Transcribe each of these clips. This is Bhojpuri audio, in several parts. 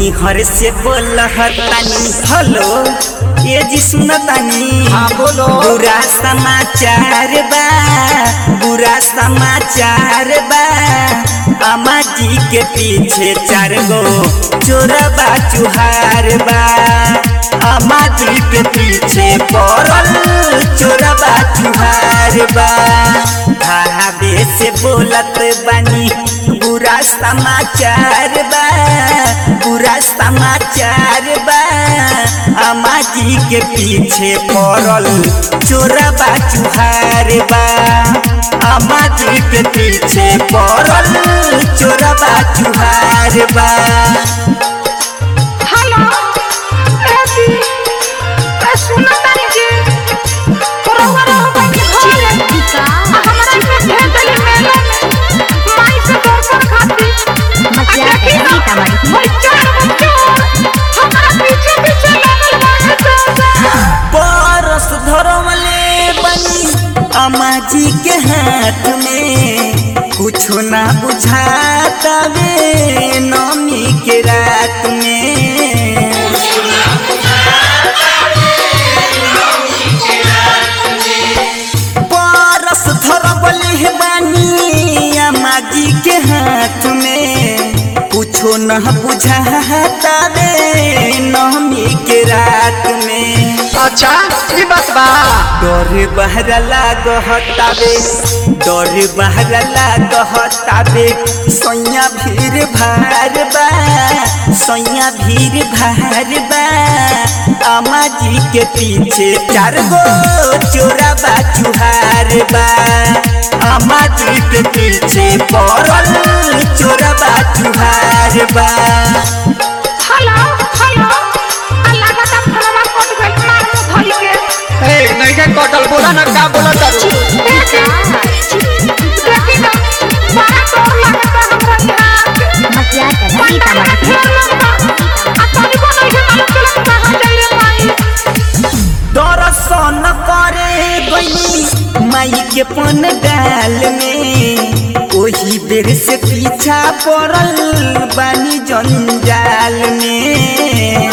मई हर से बोलहतानी हेलो ये जी सुनतानी हाँ बोलो बुरा समाचार बा बुरा समाचार बा अम्मा जी के पीछे चार गो चोरबा चुहार बा अम्मा जी के पीछे पड़ल चोरबा चुहार बा भावे से बोलत बानी बुरा समाचार बा बुरा समाचार बा अम्मा जी के पीछे पड़ल चोरबा चुहार बा अम्मा जी के पीछे पड़ल चोरबा चुहार बा हेलो एसी ए सुनो तानी जी रउआ रउआ के घर हमरा के भेज देली मेले में माई से दर्शन खातिर मसिया देखी ना, कहीं तमारी ओइ चार बच्चे हमरा पीछे पीछे लागल बाड़े दादा परस धरमले बनी अम्मा जी के हाथ में कुछो ना बुझाता वे नमी के रात में परस धरमले बानी अम्मा जी के हाथ में कुछो न बुझाता वे नमी के रात में अच्छा ई बात बा डर बहरा लागतावे डर बहरा लागतावे सैया भीड़ भार बा सैया भीड़ भार बा अम्मा जी के पीछे चार गो चोरा बा चुहार बा अम्मा जी के पीछे पड़ल चोरा बा चुहार बा हेलो हेलो अल्लाह का दम फलवा कट गइल मार मुंह धइल के ए नहीं के कटल बोला ना का बोला तारू देखी देखी ना बड़ा डर लगता हमरा यहाँ के मसिया कहीं तमारी दर्शन करे गई माई के पन डाल में ओही बेर से पीछा पड़ल बानी जंजाल में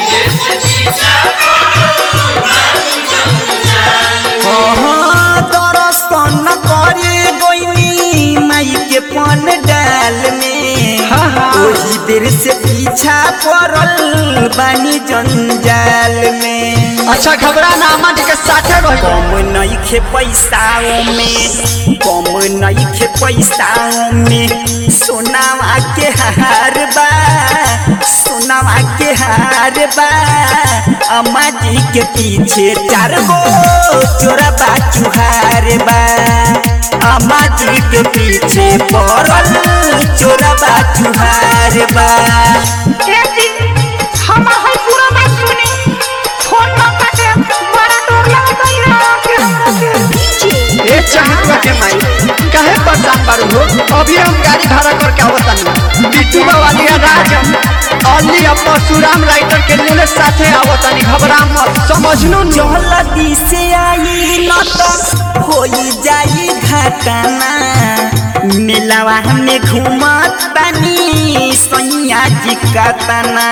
हाँ, दर्शन करे गई माई के पन डाल में हाँ, हाँ। ओही बेर से पीछा पड़ल बानी जंजाल में अच्छा घबरा ना अम्मा जी के साथे रही कम नइखे पैसाओं में कम नइखे पैसाओं में सोनावा के हार बा सोनावा के हार बा अम्मा जी के पीछे चार गो चोरबा चुहार बा अम्मा जी के पीछे पड़ल चोरबा चुहार बा ए चहितवा के माई काहे परेशान बारू हो अभी हम गाड़ी भाड़ा करके आवतानी बिट्टू वाली राजम अली अब परशुराम राइटर के लेले साथे आवतानी घबरा मत समझनु न जल्दी से आई न तो होई जाई घटना मिलवा में घूमत बानी सैया जी का तना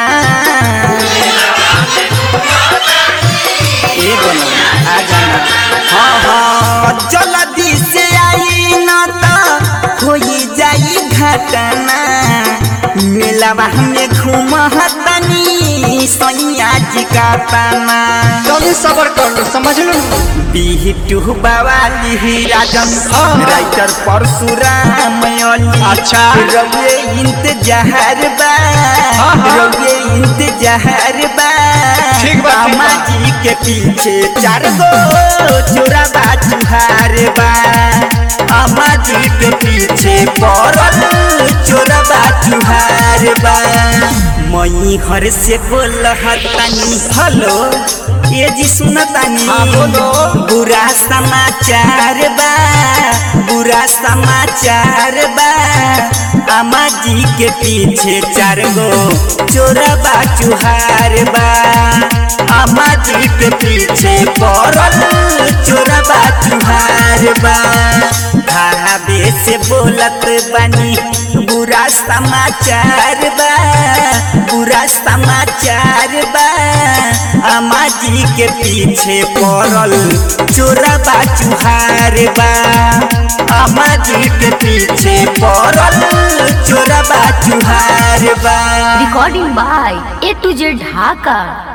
ए बोलो आ जाना हाँ हाँ जल्दी से आई न तो होई जाई घटना मिलवा में घूमतनी सैया जी का तना जल्दी सबर कर लो समझनु न बिहिटू बवाली राजन हाँ। राइटर परशुराम अली अच्छा। रवे इंतजार बा हाँ, हाँ। रवे इंतजार बा ठीक बा, ठीक अम्मा बा। जी के पीछे चार गो चोरा बा चुहार बा अम्मा जी के पीछे पड़ल चोरा बा चुहार बा मई घर से बोलहतानी हेलो ये जी सुनतानी हाँ, बोलो। बुरा समाचार बा बुरा समाचार बा अम्मा जी के पीछे चार गो चोरबा चुहार बा अम्मा जी के पीछे पड़ल चोरबा चुहार बा भावे से बोलत बानी बुरा समाचार बा बुरा जी के पीछे पड़ल चोरबा चुहार बा अम्मा जी के पीछे पड़ल चोरबा चुहार बा Recording by A to Z Dhaka.